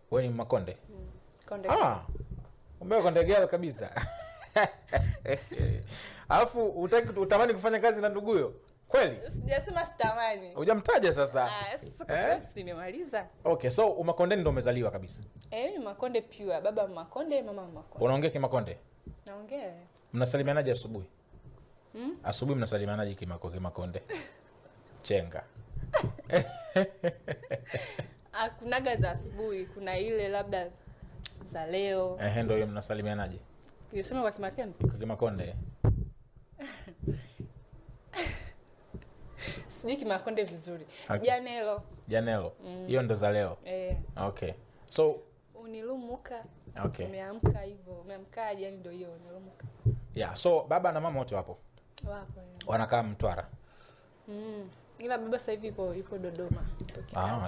we ni makonde Konde. ah, umewa konde girl kabisa alafu utaki utamani kufanya kazi na nduguyo kweli Sijasema sitamani. hujamtaja sasa Ah, sasa kwa Eh? sababu si nimemaliza. okay so umakondeni ndo umezaliwa kabisa Eh, mimi Makonde pure. Baba Makonde, mama Makonde. unaongea kimakonde Naongea. mnasalimianaje asubuhi asubuhi mnasalimianaje kimako kimakonde chenga Ah, kunaga za asubuhi, kuna ile labda za leo. ehe ndo hiyo mnasalimianaje Nilisema kwa Kimakeni. Kwa kimakonde Sijui Kimakonde vizuri. Okay. Janelo. janelo hiyo ndo za leo Eh, okay so unilumuka. Okay. Umeamka hivyo. Umeamkaje yani ndio hiyo unilumuka. yeah so baba na mama wote wapo Wapo. ya. wanakaa mtwara Mm. Ila baba sasa hivi ipo ipo Dodoma. Ipo kikazi. ah,